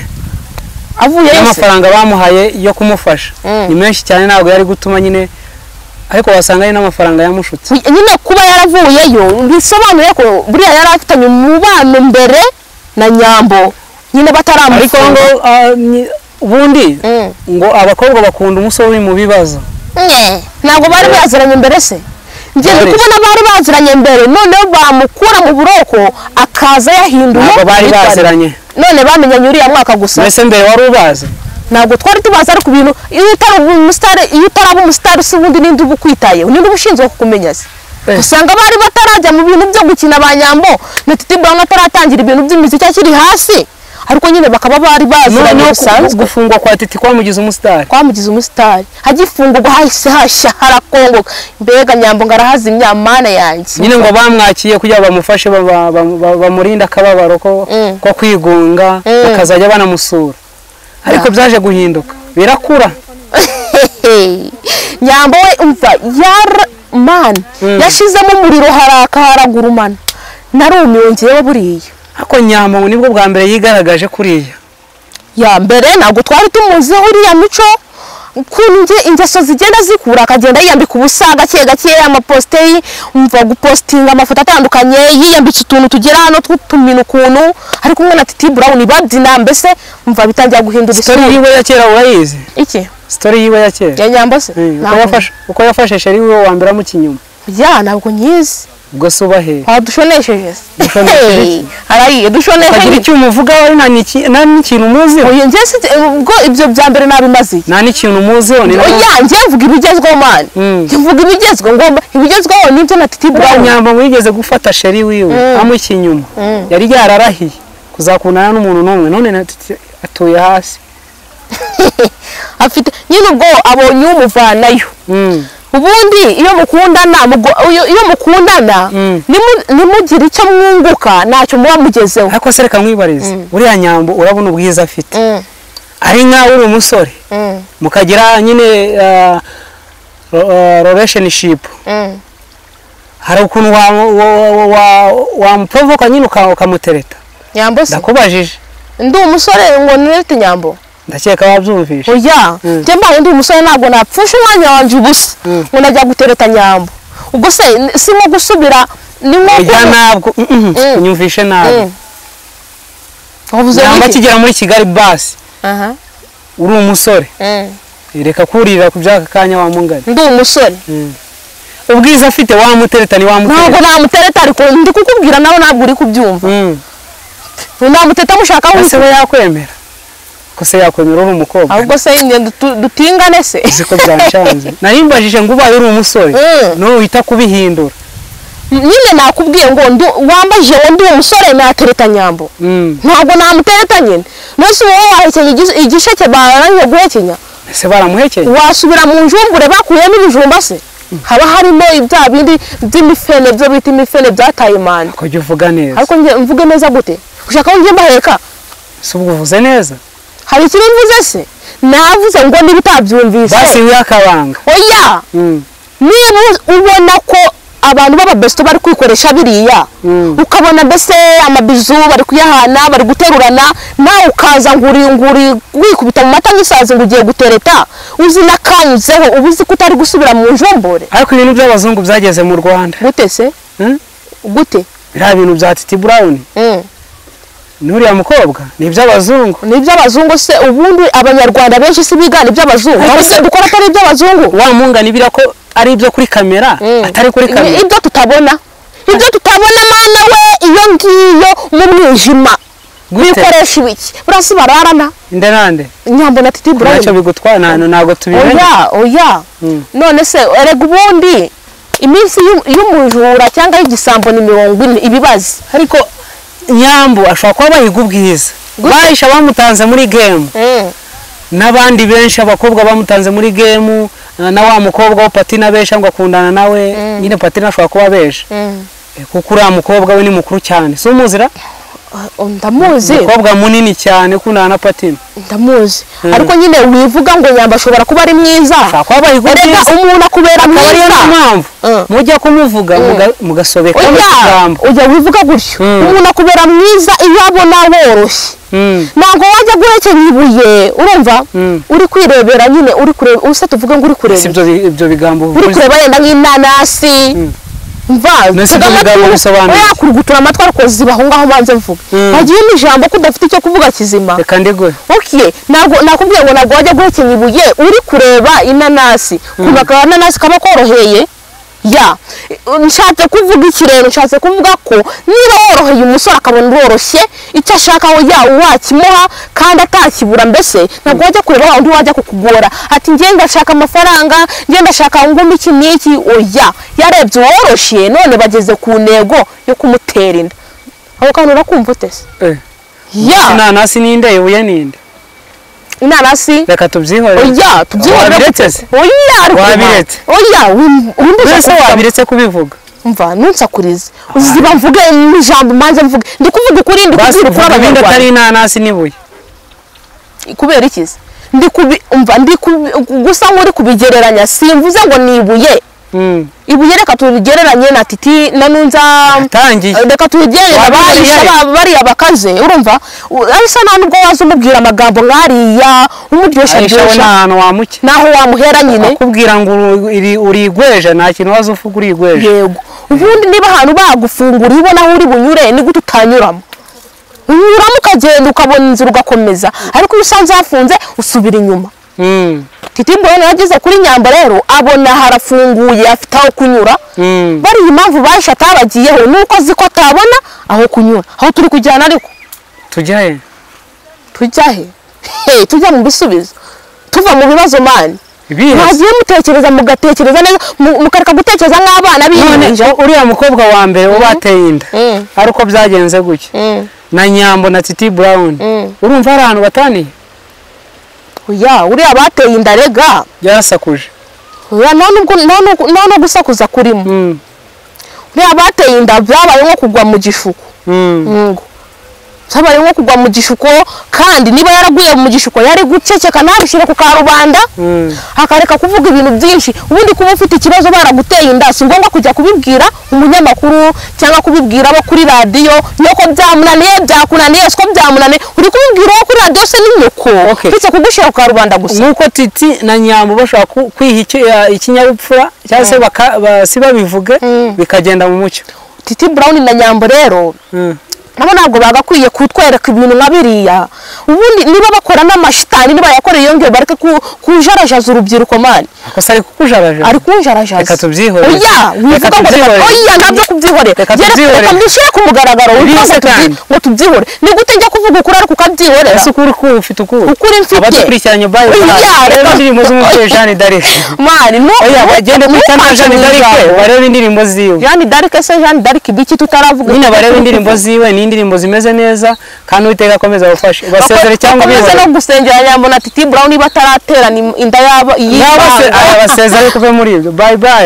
avuye yose n'amafaranga bamuhaye yo kumufasha ni menshi cyane ntabwo yari gutuma nyine ariko wasanga ari n'amafaranga yamushutse nyine kuba yaravuyeyo bisobanuye ko buriya yari afitanye umubano mbere na nyambo nyine ariko ngo bataramufunga ah, ni- ubundi Mm. ngo abakobwa bakunda umusore uri mu bibazo Nye, ntabwo bari baziranye mbere se njye ndi Bari. kubona bari baziranye mbere noneho bamukura mu buroko akaza yahinduye ntabwo bari imyitwarire. baziranye none bamenyanye uriya mwaka gusa mbese mbere wari ubazi ntabwo twari tubazi ariko ibintu iyo utari umusitari iyo utaraba umusitari si ubundi ninde uba ukwitayeho ninde uba ushinzwe kukumenya se Eh. usanga bari batarajya mu bintu byo gukina ba nyambo na titi brown ataratangira ibintu by'imiziki akiri hasi ariko nyine bakaba bari baziranye noneho ku- bisanzwe gufungwa kwa titi kwamugize umusitari twamugize umusitari agifungurwa hahise hashya harakongoka mbega nyambo ngo arahazimya mana yanjye nyine ngo bamwakiye kugira ngo bamufashe ba- ba- ba- ba- bamurinde akababaro ko Mm. ko kwigunga Mm. bakazajya banamusura ariko byaje guhinduka birakura Hehe. nyambo we umva yar man yashizemo umuriro haraka haragurumana narumiwe ngewe buriya ariko nyamba ngo nibwo bwa mbere yigaragaje kuriya ya mbere ntabwo twari tumuziho uriya mico ukuntu inge- ingeso zigenda zikura akagenda yiyambika ubusa gake gake amaposite ye, umva gupositinga amafoto atandukanye yiyambitse utuntu tugera hano tw'utumina ukuntu ari kumwe na titi brown babyina mbese umva bitangira guhindura sitori isura yiwe ya kera urayizi iki sitori yiwe ya kera ya nyambo se Eh, uko Ntabwo- yafashe- uko yafashe sheri wiwe wambiramo ikinyuma ya ntabwo nyizi ubwo se ubaheye wadushonesheje se Dushonesheje Hey, arayiye ukagira dushonesheje icyo umuvugaho ari nta n'iki- nta n'ikintu umuziho uyu njye si ubwo ibyo bya mbere nabimaze nta n'ikintu umuziho ni nayo oya njye mvuga ibigezweho mani Mm. njye mvuga ibigezweho ngomba ibigezweho nibyo na titi bwa brown nyamba ngo yigeze gufata sheri wiwe amu ikinyuma yari yararahiye kuzakundana n'umuntu n'umwe none na titi atuye hasi afite nyine ubwo abonye umuvanayo ubundi iyo mukundana mugo- iyo- iyo mukundana Mm. nimu- nimugire icyo mwunguka ntacyo muba mugezeho ariko se reka nkwibarize uriya nyambo urabona ubwiza afite Mm, ari nkawe uri umusore mm, mukagira nyine relationship mm. hari ukuntu wa- wa- wa- wa- wamuprovoka nyine uka- ukamutereta nyambo se ndakubajije ndi umusore ngo nirete nyambo ndakeka wabyumvishe oya Mm. njye mbaye ndi umusore ntabwo napfusha umwanya wanjye ubusa Mm. ngo najya gutereta nyambo ubwo se n- si nko gusubira ni nko ujya kuba- ntabwo mm, mm, Mm. unyumvishe nabi Mm. wavuze nyamba iki? akigera muri kigali basi Aha, uri umusore mm. reka kurira ku by'aka kanya wamungana ndi umusore ubwiza afite wamutereta ni ntabwo wamutereta namutereta ariko ndi kukubwira nawe ntabwo uri kubyumva Mm. namuteta mushaka ese we wese yakwemera ko se yakwemera uri umukobwa ahubwo se yindi dutu- dutingane se uzi ko byanshanze narimbajije ngo ubaye uri umusore Mm. niwe wita kubihindura nyine nakubwiye ngo ndu- wambajije ngo ndi umusore natereta nyambo Mm. ntabwo namutereta nyine nose wowe wahekenya igis- igisheke barangije guhekenya ese baramuhekeye wasubira mu njumbure bakuyemo ibijumba se haba harimo bya bindi by'imifene byo bita imifene byataye imanda ko jya uvuga neza ariko njye mvuge neza gute ushaka ko njye mbaheka si ubwo uvuze neza hari ikiri mvuze se navuze ngo niba basi utabyumvise wiha akabanga oya Mm. niba ubona ko abantu b'ababesto bari kwikoresha biriya Mm. ukabona mbese amabizu bari kuyahana bari guterurana nawe ukaza nguri nguri wikubita mu mata nk'isazi ngo ugiye gutereta uzi nakanyuzeho uba uzi ko utari gusubira mu njombore ariko ibintu by'abazungu byageze mu rwanda gute se Mm? gute biriya bintu bya titi burawuni Mm. n'uriya mukobwa ni iby'abazungu ni iby'abazungu se ubundi abanyarwanda benshi si bigana iby'abazungu Ariko Abo se se- dukora atari iby'abazungu wa mungana ibira ko ari ibyo kuri kamera Mm. atari kuri Ni kamera ibyo tutabona ibyo tutabona mana we iyo ngiyo mu mwijima gute bikoresha ibiki burasi bararana nde nande nyambo na titi ntacyo burayini bigutwara nta- ntabwo tubimenya oya oya Mm. none se erega ubundi iminsi y'u- y'umujura cyangwa y'igisambo ni mirongo ine ibibazi ariko nyambo ashobora kuba bahiga ubwiza bahisha bamutanze muri gemu n'abandi benshi abakobwa bamutanze muri gemu na na wa mukobwa wa patina benshi ngo akundana nawe nyine patina ashobora kuba benshi Eh, kuko uriya mukobwa we ni mukuru cyane si umuzira Oh, ndamuzi umukobwa munini cyane ukundana na patina ndamuzi Mm. ariko nyine wivuga ngo nyamba ashobora kuba ari mwiza ashobora kuba bahiga erega ubwiza umuntu akubera akaba ariyo mwiza ni mpamvu Mm. mujya kumuvuga muga- mugasobekaho oya ikigambo ujya wivuga gutyo Mm. umuntu akubera mwiza iyo abona woroshye Mm. ntabwo wajya guhekenya ibuye urumva Mm. uri kwirebera nyine uri kureba ubu se tuvuge ngo uri kureba si ibyo bi- ibyo bigambo uri uvuze. kureba yenda nk'inanasi Nasi amagambo bisobanuye. kurugutura amatwi ariko zibaho ngaho mbanze mvuga Mm. hagiye n'ijambo ko udafite icyo kuvuga kizima reka ndeguhe okay ntabwo nakubwiye ngo ntabwo wajya guhekenya ibuye uri kureba inanasi kuba akaba inanasi kaba koroheye ya nshatse kuvuga iki rero nshatse kuvuga ko niba woroheye umusore akabona uroroshye icyo ashaka we ya wakimuha kandi atakibura mbese ntabwo wajya kureba wa undi wajya kukugora ati njye ndashaka amafaranga njye ndashaka ngomba iki n'iki oya yarebye uworoshye none bageze ku ntego yo kumutera inda aho kantu urakumva utese Eh, ya inanasi ninde ibuye ninde inanasi reka tubyihorere oya tubyihorera Wabiretse se? oya ariko Wabiretse? oya mbese wimbuza wabiretse kubivuga mva nunsakurize uziba mvuge n'ijambo manze mvuge ndi kuvuga ukuri ndi basi kuvuga ukuri uvuga ibindi abanyarwanda atari inanasi n'ibuye kubera iki se? ndi kubi umva ndi kubi- gusa nk'uri kubigereranya simvuze ngo ni ibuye Mm. ibuye reka turigereranye na titi na nunza atangiye reka turigereranye Wabibona abahisha yari? ba- bariya bakaze urumva U- arisa nta nubwo waza umubwira amagambo nk'ariya umuryoshya ahisha we nta aryoshya hantu wamuke naho wamuhera nyine akubwira ngo uru- iri- urigweje nta kintu waza uvuga urigweje yego ubundi niba ahantu bagufungura iyo ubona aho uri bunyure ni gute utanyuramo unyuramo ukagenda ukabona inzira ugakomeza ariko iyo usanze hafunze usubira inyuma Mm. titi mbona yageze kuri nyamba rero abona harafunguye afite aho kunyura Mm. bariya impamvu bahisha atabagiyeho ni uko azi ko atabona aho kunyura aho turi kujyana ariko tujya he tujya he Hey, tujya mu bisubizo tuva mu bibazo mani ibihe mwagiye mutekereza mugatekereza neza mu- mukareka gutekereza nk'abana none b'inyanja uriya mukobwa wa mbere wo bateye inda Mm. ari uko byagenze gutya Mm. na nyambo na titi burawuni Mm. urumva hari ahantu bataniye Oya, uriya bateye inda rega yarasakuje oya nta nubwo nta nubwo- nta no gusakuza kurimo Mm, uriya bateye inda byabaye nko kugwa mu gishuko mm, Ngo. byabaye nko kugwa mu gishuko kandi niba yaraguye mu gishuko yari guceceka ntabishyire ku karubanda mm. akareka kuvuga ibintu byinshi ubundi kuba ufite ikibazo baraguteye inda si ngombwa kujya kubibwira umunyamakuru cyangwa kubibwira abo kuri radiyo nyoko byamunaniye byakunaniye siko byamunaniye uri kubibwira uwo kuri radiyo se ni nyoko Okay. uretse kugushyira ku karubanda gusa nk'uko titi na nyambo bashobora ku- kwiha iki- ya- ikinyabupfura cyangwa se baka- ba- si babivuge Mm. bikagenda mu mucyo titi burawuni na nyambo rero Mm. nabo ntabwo bagakwiye kutwereka ibintu nka biriya ubundi niba bakora n'amashitani niba yakoreye yongeye bareke ku- kujarajaza urubyiruko mani gusa ari kukujarajara ari kunjarajaza Reka tubyihoreze. oya Reka wivuga ngo reka tubyihoreze. oya nabyo kubyihorera Reka Yere- tubyihoreze. reka mbishyire ku mugaragaro wivuga ngo Bise tubyi- kandi. ngo tubyihore ni gute njya kuvuga ukuri ariko ukabyihorera ese ukuri kuri ufite ukuri Ukuri mfite. abadukurikiranye bayo Oya, bareba reka- indirimbo z'umubyeyi jeanne d'arc mani nu- oya nu- bagende ku itangazo ntukanshe jeanne mu d'arc ijambo. barebe indirimbo ziwe jeanne d'arc se jeanne d'arc biki tutaravuga nyine barebe indirimbo ziwe ni indirimbo zimeze neza kandi uwiteka akomeza abafashe basezere cyangwa bakomeze bihorere no gusengera nyambo na titi brown bataraterana inda yabo yaba se- y'ibanga. arabasezere kuve muri ibyo bayi bayi